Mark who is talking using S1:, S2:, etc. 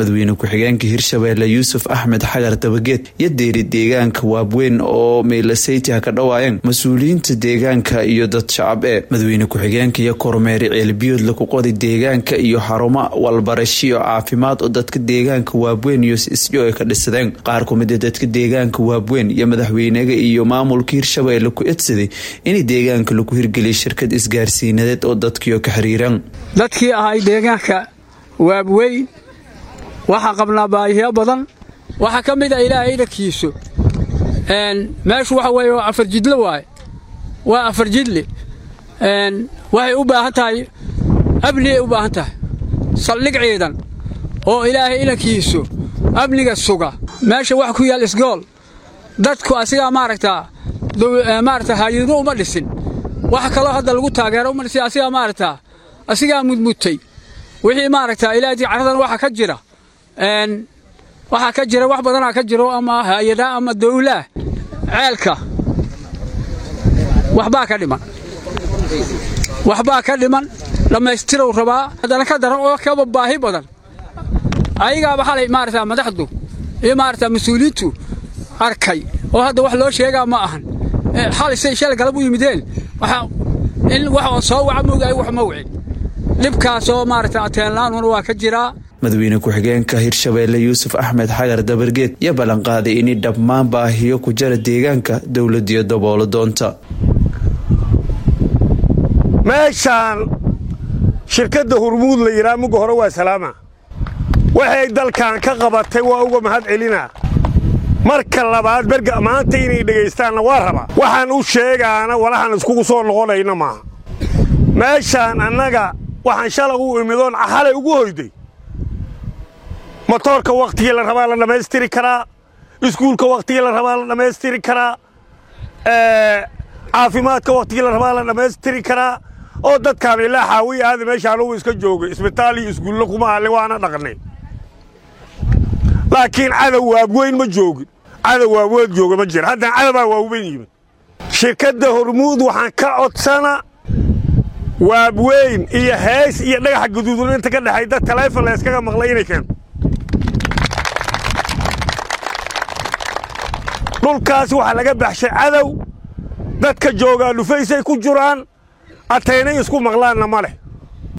S1: madaxweyne ku-xigeenka hirshabeelle yuusuf axmed xagar dabageed iyo deeri deegaanka waabweyn oo meylaseyti ha ka dhawaayeen mas-uuliyiinta deegaanka iyo dad shacab ee madaxweyne ku-xigeenka iyo kormeeri ceelbiyood laku qoday deegaanka iyo xarumo walbarashiyo caafimaad oo dadka deegaanka waabweyn iyo isdho ay ka dhisadeen qaar kumida dadka deegaanka waabweyn iyo madaxweynaga iyo maamulka hirshabeelle ku edsaday in deegaanka lagu hirgeliyay shirkad isgaarsiinadeed oo dadkiio ka xiriiraan
S2: dadkii ahay deegaanka waabweyn waxaa qabnaa baahiyo badan waxaa ka mid a ilaahay idhankiisu meeshu waxa weeye waa afar jidle waaye waa afar jidle waxay u baahan tahay amnigay u baahan tahay saldhig ciidan oo ilaahay idankiisu amniga suga meesha wax ku yaal isgool dadku asigaa maaragtaa maarata hay-ado uma dhisin wax kaloo hadda lagu taageero uma dhisin asigaa maaragtaa asigaa mudmudtay wixii maaragtaa ilaahdii caradan waxa ka jira waxaa ka jira wax badanaa ka jiro ama hay-adaa ama dawlaah ceelka waxbaa ka dhiman waxbaa ka dhiman dhammaystirow rabaa haddana ka daran oo kaba baahi badan ayagaaba xalay maarata madaxdu iyo maarata mas-uuliyiintu arkay oo hadda wax loo sheegaa ma ahan xalay say shalay galab u yimideen in wax soo waca moogaay wax ma wicin dhibkaasoo maarata ateenlaanuna waa ka jiraa
S1: madaxweyne ku-xigeenka hirshabeelle yuusuf axmed xagar dabargeed iyo ballanqaaday inay dhammaan baahiyo ku jara deegaanka dowladiyo daboolo doonta
S3: meeshaan shirkadda hurmuud la yidhaha mugga hore waa salaama waxay dalkan ka qabatay waa uga mahad celinaa marka labaad berga maanta inay dhegaystaanna waa rabaa waxaan u sheegaana walaxaan iskugu soo noqonayna maaha meeshaan annaga waxaan shalaq u imidoon xalay ugu hoyday motoorka wakhtigii la rabaa la dhammaystiri karaa iskuulka wakhtigii la rabaa la dhammaystiri karaa caafimaadka wakhtigii la rabaa la dhammaystiri karaa oo dadkaan ilaa xaawiya aada meesha anugu iska joogay isbitaal iyo iskuulla kuma alle waana dhaqnay laakiin cadow waabweyn ma joogin cadow waabweyn jooga ma jira haddana cadowbaa waabweyn yimid shirkadda hormuud waxaan ka codsana waabweyn iyo hees iyo dhagaxa guduudan inta ka dhexay dad taleefon la yskaga maqlay inay keento dhulkaas waxaa laga baxshay cadow dadka joogaa dhufaysay ku jiraan ataynay isku maqlaanna ma leh